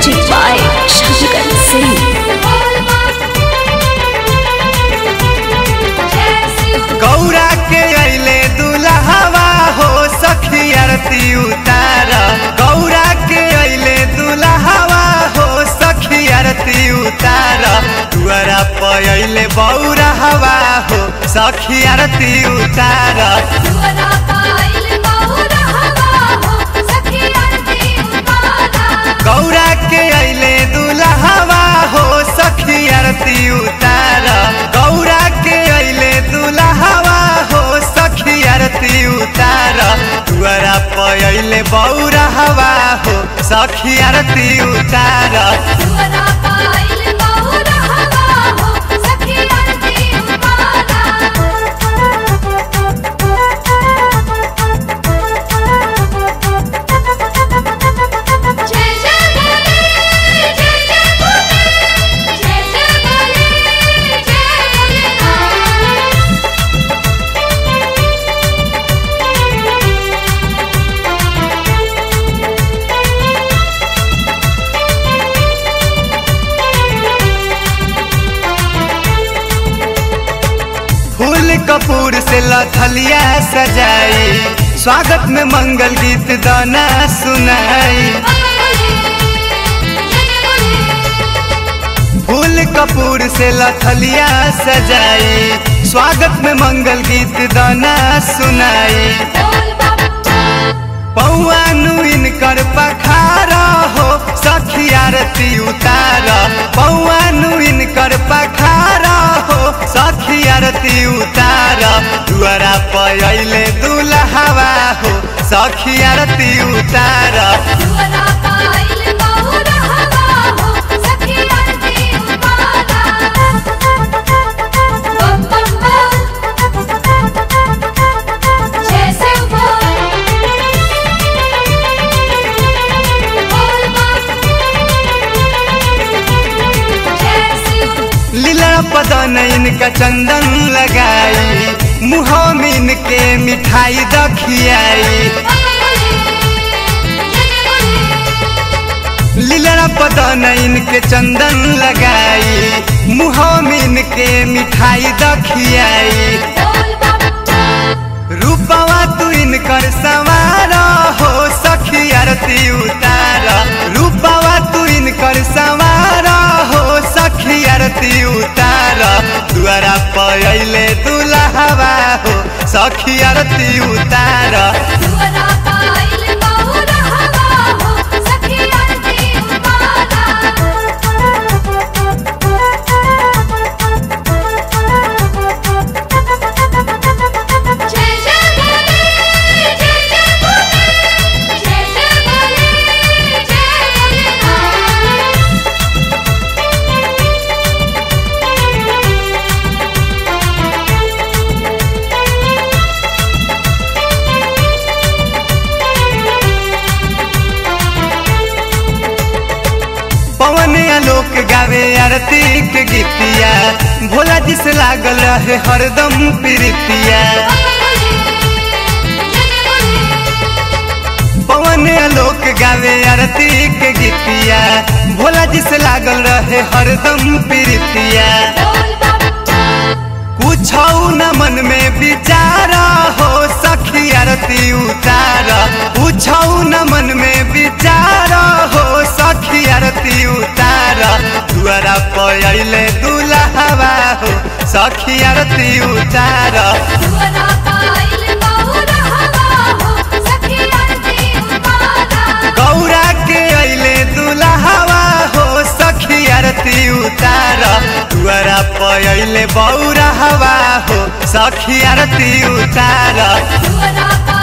Music by Shankar Singh. Gaura के अइले दुल्हवा हो सखी आरती उतार गौरा के अइले दुल्हवा हो सखी आरती उतार दुआरा पर अइले बौरा हवा हो सखी आरती उतार गौरा के अइले दुल्हवा हो सखी आरती उतार गौरा के अइले दुल्हवा हो सखी आरती उतार दुआरा पर अइले बौरा हवा हो सखी आरती उतार फूल कपूर से लथलिया सजाई स्वागत में मंगल गीत दाना सुनाई फूल कपूर से लथलिया सजाई स्वागत में मंगल गीत दाना सुनाई पौआ नुइन कर पखारा हो सखी आरती उतार पौआ नुइन कर पखारा हो सखी आरती उतार दुआरा पर अइले दुल्हवा हो सखी आरती उतार लीला पदन इनका चंदन लगाई मुँह में इनके मिठाई दखियाई लीला पदन इनके चंदन लगाई मुँह में इनके मिठाई दखियाई रूपवा तू इनकर सवार हो सखी आरती उतार रूपवा तू इनकर सवार हो सखी आरती उतार दुआरा पर अइले दुल्हवा हो सखी आरती उतार पवन आलोक गावे आरती के गीतिया भोला जी से लागल रहे हरदम प्रीतिया पवन आलोक गावे आरती के गीतिया भोला जी से लागल रहे हरदम प्रीतिया कुछ न मन में विचार हो सखी आरती उतार कुछ न मन में विचार हो सखी आरती उतार दुआरा पर अइले दुल्हवा हो सखी आरती उतार गौरा के अइले दुल्हवा हो सखी आरती उतार दुआरा पर अइले बौरा हवा हो सखी आरती उतार What up?